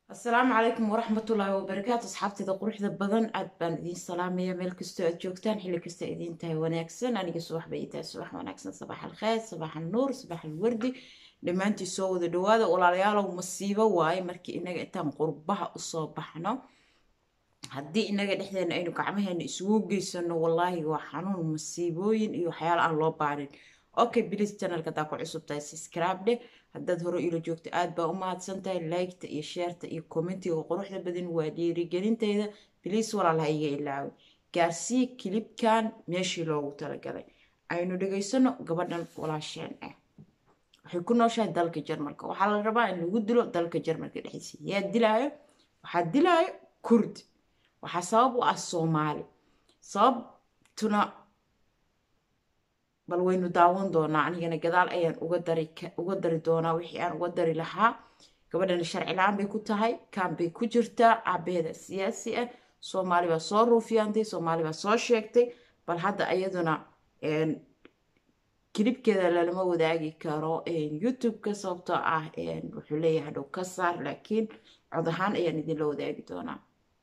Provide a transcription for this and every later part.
asalaamu calaykum waraxmatullaahi wabarakaatu asxaabteeda quruxda badan aad baan idiin salaamaya meel kastoo aad joogtaan xilli kasta idiin tahay wanaagsan aniga subax bay ii tahay subax wanaagsan sabax alkheer sabax alnuur sabax alwardi dhammaantii soo wada dhawaada walaalayaalow masiibo waaye markii inaga intaan qurbaha usoo baxno haddii inaga dhexdeena aynu gacmaheena isugu geysano wallaahi waa xanuun masiibooyin iyo waxyaala aan loo baarin okay bilis channelka hadaa ku cusub tahay subscribe dheh haddaad hore ilo joogto aad baa u mahadsan tahay liketa iyo sheerta iyo commentiga quruxda badan waa dhiirigelinteyda bilis walaal ha iga ilaawi gaarsii kilibkan meeshii loogu talagalay aynu dhegaysano gabadhan walaasheen ah waxay ku nooshahay dalka jarmalka waxaa la rabaa in lagu dilo dalka jarmalka dhexdiisa yaa dilaayo waxaa dilaayo kurdi waxaa sabab u ah soomaali sababtuna bal waynu daawan doonaa anigana gadaal ayaan uga dari doonaa wixii aan uga dari lahaa gabadhana sharci la-aan bay ku tahay kaan bay ku jirtaa cabeeda siyaasi ah soomaali baa soo ruufiyaantay soomaali baa soo sheegtay bal hadda iyaduna kilibkeeda lalama wadaagi karo youtube-ka sababtoo ah wuxuu leeyahay hadhow ka saar laakiin cod ahaan ayaan idinla wadaagi doonaa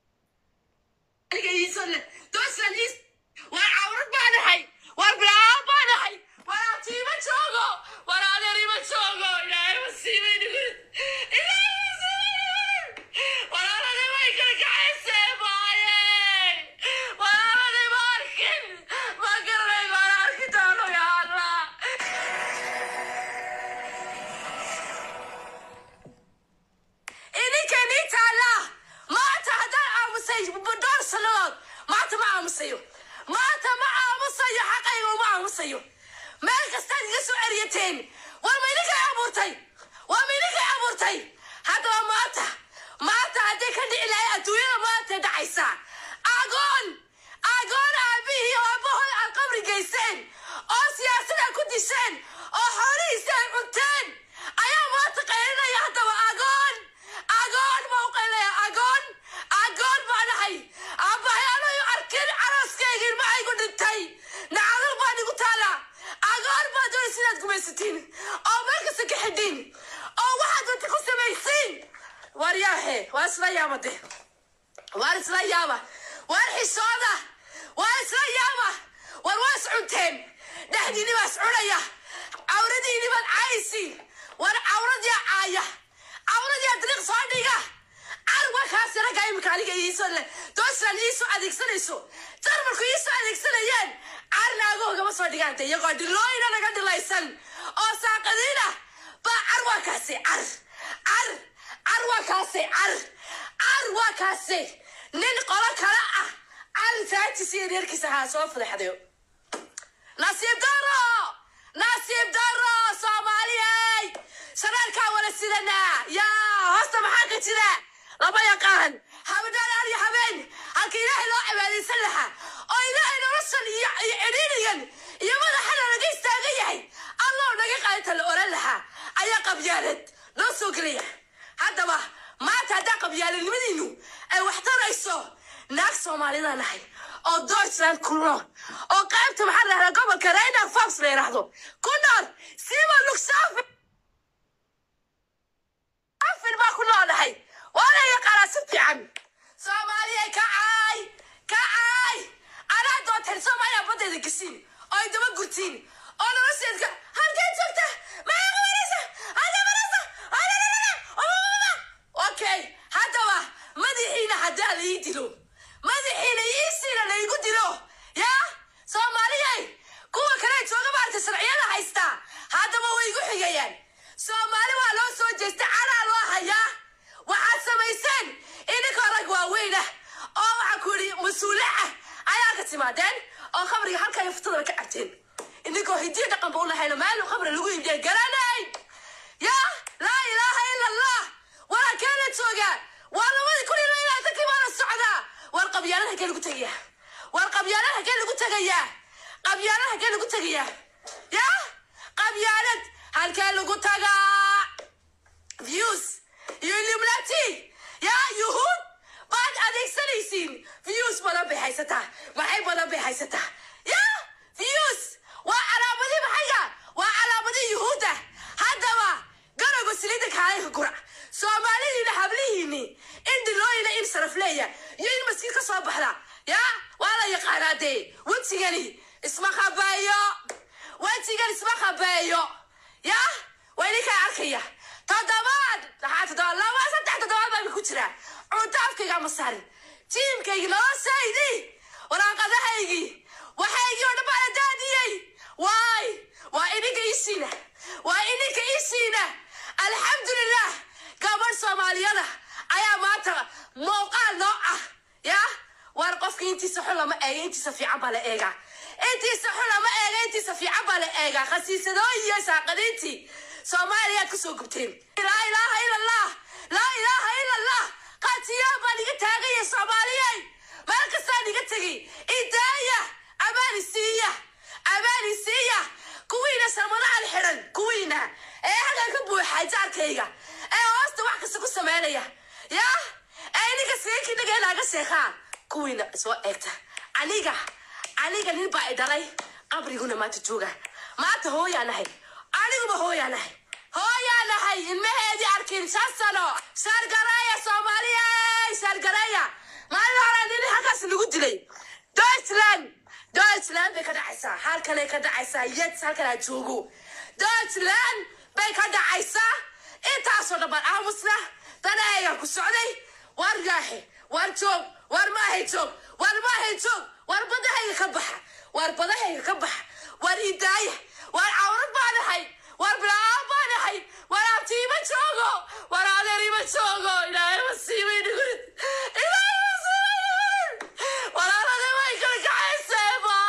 maanta ma aamusayo xaqayga uma aamusayo meel kastaad iga soo eryateen war ma idinkay abuurtay waa ma idinkay abuurtay haddaba maanta maanta haddii ka dhici lahay adduunyada maanta dhacaysa agoon agoon aabihii oo aabahood aad qabri geyseen oo siyaasada ku disheen oo xoolihiisi ay cunteen ayaa maanta qaylinaya haddaba agoon agoon baa u qaylinaya agoon agoon baa dhahay aabbahayaanayu arkin carooskayga ilmahaygu dhintay nacadal baan igu taala agoon baa doonaysa inaad gumaysatiin oo meel kasta ka xidhiin oo waxaad wanta ku samaysiin waar yaahe waa isla yaaba de waar isla yaaba waar xishooda waar isla yaaba war waa is cunteen dhexdiini baa is cunaya cawradiini baad caayaysiin war cawradiyaa caaya cawradiyaa diriiq soo dhiga carwa kaasi ragga imika aniga iisoo le doosland iisoo adeegsanayso jarmalku iisoo adeegsanayeen carna agoogama soo dhigaanta iyagoo dhilooyina naga dhilaysan oo saaqadiina baa carwa kaasi car car carwa kaasi car carwa kaasi nin qolo kale ah car saajis iyo reerkiisa haa soo fadeexdayo nasiib daro nasiib daro soomaaliyey shareerkaa wala sidanaa yaa hoosta maxaa ka jira lama yaqaan habadhaan iyo habeen halka ilaahay loo cibaadaysan lahaa oo ilaahay noloshan iyo cidhiirigan iyo madaxana laga istaagan yahay alloo naga qaadinta la oran lahaa ayaa qabyaalad loo soo gelaya haddaba maanta haddaa qabyaaladnimadiinu ay wax tarayso naag soomaalida nahay oo deutschland ku nool oo qaybta maxaa la yahdaa gobolka raynar fox la yidhaahdo ku nool siiba lugsaafi afin baa ku noolahay waana yaqaanaa si fiican soomaaliya kacay kacay anaa doonteen soomaaliya baddeeda gesiin oo ay daba gurtiin oo nolosheedka halkee joogta maxaa qabanaysa halkee maraysa okay haddaba madaxiina haddaa la ii dilo madaxiina iisiina la igu dilo yaa soomaaliyay kuwa kale jooga maarta sharciyada haystaa haddaba way igu xigayaan soomaali waa loo soo jeestay caraa loo hayaa waxaad samayseen idinkoo rag waaweyn ah oo waxaa ku yidhi mas-uule ah ayaa ka timaadeen oo khamriga halkaa yaftadaba ka cabteen idinkoo hidiyo dhaqanba u lahayno maalin khamri lagu iibiya garanay yaa laa ilaaha ila allah walaa keena joogaa waa labadii kun iyo labaatankii baana socdaa war qabyaalad hagee lagu tegayaa war qabyaalad hagee lagu tegayaa qabyaalad hagee lagu tegayaa yaa qabyaalad halkee lagu tagaa views iyo illuminati yaa yuhuud baad adeegsanaysiin views badan bay haysataa maxay badan bay haysataa yaa views waa calaamadii maxayga waa calaamadii yuhuudda haddaba garoga saliida kaalayka gura soomaalidiina hablihiini in dhilooyina in sarafleeya iyo in maskiin ka soo baxda ya waa la yaqaanaa dee wejigani isma qabeeyo wejigan isma qabeeyo ya waa idinkaa arkaya toddobaad maxaa toddobaad laba saddex toddobaad baa ku jira cunto afkayga ma saarin jiimkaygi noloshaydii waraaqadahaygii waxaygii oo dhan baa la daadiyey waay waa idinka isiina waa idinka isiina alxamdulilah gabadh soomaaliyada ayaa maanta muuqaal noo ah ya war qofka intiisa xun lama eega intiisa fiican baa la eegaa intiisa xun lama eega intiisa fiican baa la eegaa khasiisadooyin iyo saaqadiintii soomaaliyaad kusoo gubteen laa ilaaha ila allah laa ilaaha ila allah qaatiyaan baan iga taagaya soomaaliyey meel kastaan iga tegay idaaya amaani siiya amaani siiya kuwiina samadahan xidhan kuwiina ee halkan ka buuxay jaarkayga ee hoosta wax kasta ku sameynaya ya ee ininka sigankinaga inaaga sheekaa kuwiina soo eegta aniga aniga nin baa i dhalay qabriguna maanta jooga maanta hooyaa nahay aniguba hooyaa nahay hooyaa nahay ilmaheedii arkin shan sano saargareeya soomaaliya saargareeya maalin hore nin halkaas lagu dilay deutschland deutschland bay ka dhacaysaa halkanay ka dhacaysaa yet halkanaa joogo deutschland bay ka dhacaysaa intaasoo dhan baan aamusna danaygan ku socday war yaaxe war joog war maahay joog war maahay joog war badahayga ka baxa war badahayga ka baxa war idaaya war cawrad baan ahay war bilaaan baan ahay war abtiima joogo war adeer ima joogo ilaahay masiibay dhigurid ilaahay masiibay walaalada way kala kacaysee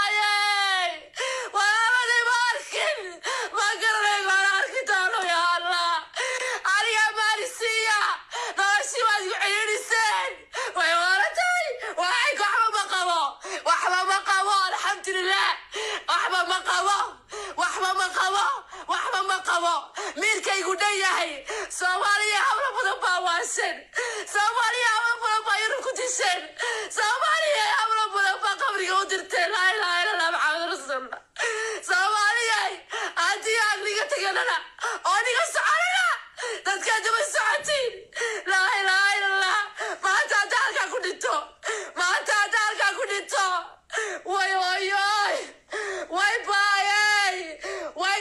maaye walaalada ma arkin ma garanay waan arki doono ya allah aniga maalisiiya noloshii waad igu celiiriseen way waratay waxay waxba ma qabo waxba ma qabo alxamdulilah waxba ma qabo waxba ma qabo waxba ma qabo miirkaygu dhan yahay soomaaliya hablo badan baa waaseen soomaaliya hablo badan baa yurub ku disheen soomaaliya hablo badan baa qabriga u dirteen laa ilaha illa allah maxamed rasuulullah soomaaliya haddii aan niga teganana oo niga soconana dadkaa daba socotiin laa ilaha illa allah maanta hadda halkaa ku dhinto maanta hadda halkaa ku dhinto way oyoy way baayey way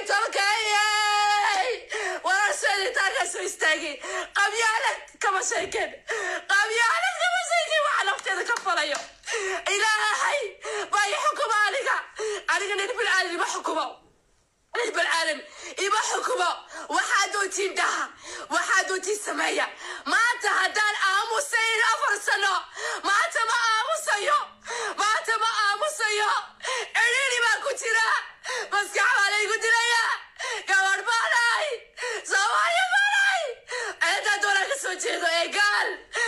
tolkeeyey wararseeditaankaa soo istaagay qabyaalad kama sheeken qabyaalad kama sheeken waxa nafteeda ka falayo ilaahay baa i xukuma aniga aniga nin bilaadan ima xukumo nin bilaadan ima xukumo waxaa doontiin dhaha waxaa doontiin sameeya maanta haddaan aamusayn afar sano maanta ma aamusayo maanta ma aamusayo cidhiiri baa ku jira maskax baa laygu dilaya gabadh baanahay soomaaliya baanahay ceedaa doonaa ka soo jeedo eegaal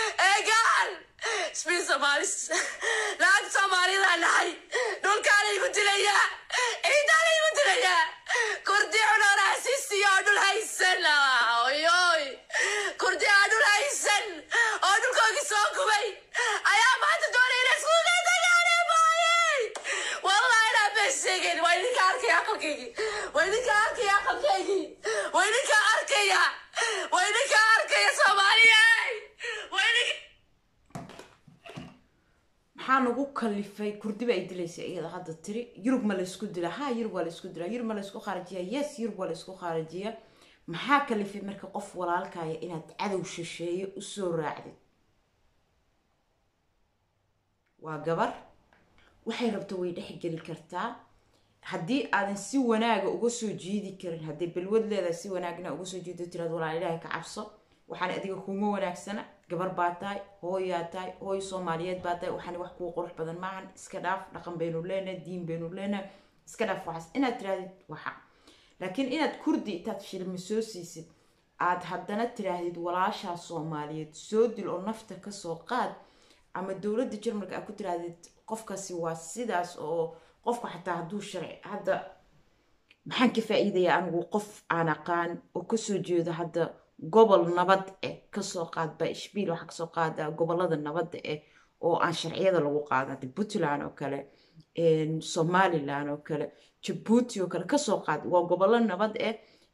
eegaal isbiin soomaalis lacag soomaalida nahay dhulkaa laygu dilaya ciidaa laygu dilaya kurdi cunoraasisi oo dhul haysan oyoy kurdi aa dhul haysan oo dhulkoogii soo gubay ayaa maanta doonay inay iskuga tagaane baayey wallahi inaa been sheegeen waa idinka arkaya aqalkaygii waa idinka arkaya aqalkaygii waa idinka arkaya waa idinka arkaya soomaaliya waa idinka maxaa nagu kalifay kurdiba ay dilaysa iyada hadda tiri yurub ma laysku dila ha yurub waa laysku dilaa yurub ma laysku khaarajiya yes yurub waa laysku khaarajiya maxaa kalifay marka qof walaalkaya inaad cadow shisheeye usoo raacdid waa gabar waxay rabto way dhexgeli kartaa haddii aadan si wanaaga uga soo jiidi karin hadday balwad leedahay si wanaagna uga soo jiido tiraad walaal ilaahay ka cabso waxaan adiga kuma wanaagsana gabar baa tahay hooyaa tahay hooy soomaaliyeed baa tahay waxaan wax kuu qurux badan maahan iska dhaaf dhaqan baynu leenahay diin baynu leenahay iska dhaaf waxaas inaad tirahdid waxa laakiin inaad kurdi intaad shilmi soo siisid aad haddana tiraahdid walaashaa soomaaliyeed soo dil oo nafta kasoo qaad ama dowladda jarmalka aad ku tiraahdid qofkaasi waa sidaas oo qofku xataa hadduu sharci hadda maxaan ka faa-iidayaa anigu qof aan aqaan oo kasoo jeedo hadda gobol nabad eh kasoo qaad ba ishbiil waxaa kasoo qaada gobolada nabadda eh oo aan sharciyada lagu qaadan hadda puntland oo kale somaliland oo kale jabuuti oo kale kasoo qaad waa gobollo nabad eh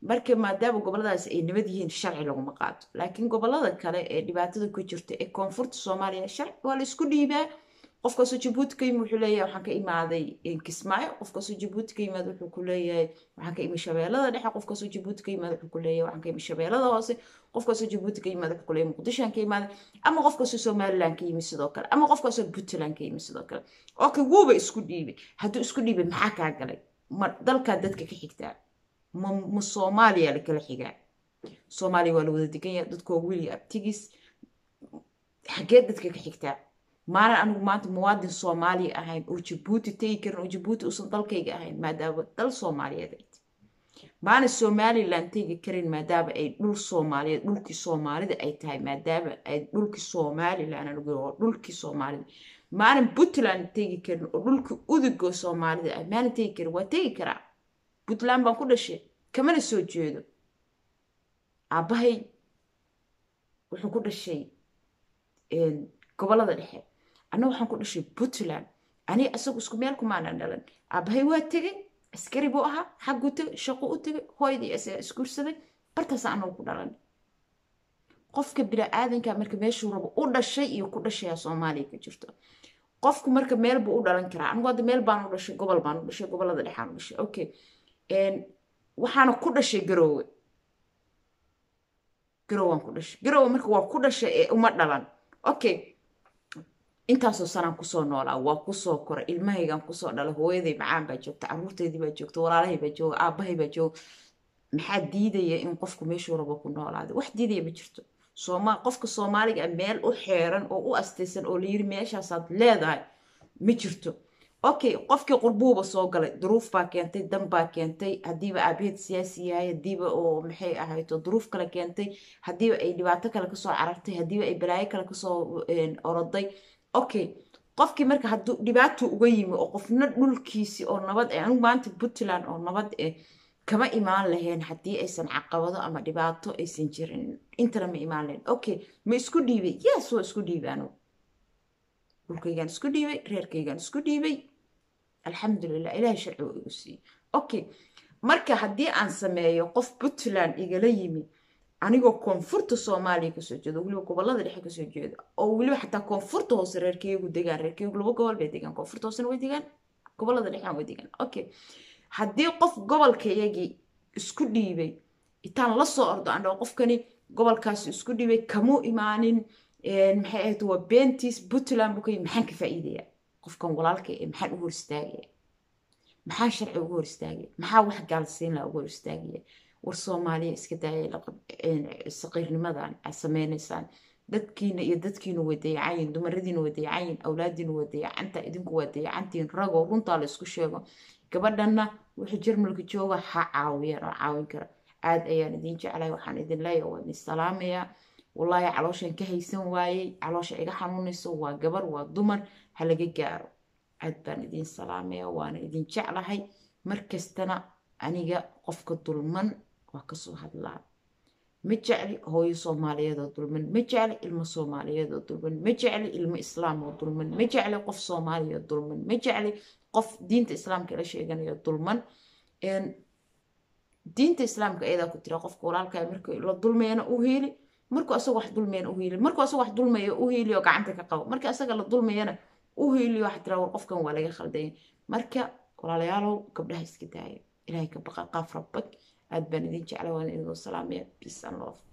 marka maadaama goboladaas ay nabad yihiin sharci laguma qaato laakiin gobolada kale ee dhibaatada ku jirta ee koonfurta soomaaliya sharci waa la isku dhiibaa qofkaasoo jabuuti ka yimi wuxuu leeyahay waxaan ka imaaday kismaayo qofkaasoo jabuuti ka yimaad wuxuu ku leeyahay waxaan ka imi shabeellada dhexe qofkaasoo jabuuti ka yimaad wuxuu ku leeyahay waxaan ka imi shabeellada hoose qofkaasoo jabuuti ka yimaad wuxuu ku leeyahay muqdishoan ka imaaday ama qofkaasoo somaliland ka yimi sidoo kale ama qofkaasoo puntland ka yimi sidoo kale okay wuuba isku dhiibay hadduu isku dhiibay maxaa kaa galay ma dalkaa dadka ka xigtaa ma ma soomaaliya lakala xigaa soomaaliya waa la wada degan yahay dadku waa wili abtigis xaggee dadka ka xigtaa maanan anigu maanta muwaadin soomaaliya ahayn oo jabuuti tegi karin oo jabuuti uusan dalkayga ahayn maadaama dal soomaaliyeed ay maanan somaliland tegi karin maadaama ay dhul soomaaliyeed dhulkii soomaalida ay tahay maadaama ay dhulkii somaliland anigu oo dhulkii soomaalida maanan puntland tegi karin oo dhulkii udugo soomaalida ah maanan tegi karin waa tegi karaa puntland baan ku dhashay kamana soo jeedo aabbahay wuxuu ku dhashay gobolada dhexe anna waxaan ku dhashay puntland ani isagu isku meel kumaanan dhalan aabbahay waa tegay askari buu ahaa xagguu tegay shaqo u tegay hooydii isaga isguursaday bartaas anagu ku dhalan qofka bini-aadanka marka meeshuu rabo u dhashay iyo ku dhashaya soomaaliya ka jirto qofku marka meel buu u dhalan karaa anigu hadda meel baan u dhashay gobol baan u dhashay gobolada dhexaan u dhashay okay waxaana ku dhashay garoowe garowaan ku dhashay garoowe marka waa ku dhashay ee uma dhalan okay intaasoo sanaan kusoo noolaa waa kusoo koray ilmahaygaan kusoo dhalay hooyaday macaan baa joogta caruurteydii baa joogta walaalahay baa jooga aabahay baa jooga maxaa diidaya in qofku meeshuu rabo ku noolaada wax diidaya ma jirto sooma qofka soomaaliga meel u xeeran oo u astaysan oo layiri meeshaasaad leedahay ma jirto okay qofkii qurbuuba soo galay duruuf baa keentay dan baa keentay haddiiba aabaheed siyaasi yahay haddiiba oo maxay ahayto duruuf kale keentay haddiiba ay dhibaato kale kasoo carartay haddiiba ay balaayo kale kasoo oroday okay qofkii marka hadduu dhibaato uga yimi oo qofna dhulkiisi oo nabad eh anigu maanta puntland oo nabad eh kama imaan lahayn haddii aysan caqabado ama dhibaato aysan jirin intana ma imaan lahayn okay ma isku dhiibay yes waa isku dhiibay anigu dhulkaygaan isku dhiibay reerkaygaan isku dhiibay alxamdulilah ilahay sharci waa igu siiyey okay marka haddii aan sameeyo qof puntland igala yimi anigoo koonfurta soomaaliya kasoo jeedo weliba gobolada dhexe kasoo jeeda oo weliba xataa koonfurta hoose reerkeygu degaan reerkeygu laba gobol bay degaan koonfurta hoosena way degaan gobolada dhexena way degaan okay haddii qof gobolkayagii isku dhiibay itaan lasoo ordo andhao qofkani gobolkaasi isku dhiibay kamuu imaanin maxay ahayd waa beentiis puntland buu ka yimi maxaan ka faa'iidaya qofkan walaalka ee maxaan u hor istaagaya maxaa sharci ugu hor istaagaya maxaa wax gaalsiin laha ugu hor istaagaya war soomaaliya iska daaya saqiirnimadan aad sameynaysaan dadkiina iyo dadkiinu way dayacayin dumaradiina way dayacayin awlaadiina way dayacanta idinku waa dayacantiin ragoo runtaa la isku sheego gabadhanna wuxuu jarmalka jooga ha caawiyaan oo caawin kara aad ayaan idin jeclay waxaan idin leeyahay waa idin salaamayaa wallaahi calooshan ka haysan waayey caloosha iga xanuunayso waa gabar waa dumar ha laga gaaro aad baan idin salaamaya waana idin jeclahay markastana aniga qofka dulman waa kasoo hadlaa ma jecli hooyo soomaaliyeed oo dulman ma jecli ilmo soomaaliyeed oo dulman ma jecli ilmo islaam oo dulman ma jecli qof soomaaliya oo dulman ma jecli qof diinta islaamka la sheeganayo dulman diinta islaamka ayadaa ku tira qofka walaalkaa marka la dulmayana u heeli markuu asaga wax dulmayana u heeli markuu asaga wax dulmaya u heeliyo gacanta ka qabo marka asaga la dulmayana u heeliyo waxa tira war qofkan waa laga khaldaya marka walaalayaalow gabdhaha iska daaya ilaahay ka baqa qaaf rabbag aad baan idin jeclay waan idin salaamaya peace and love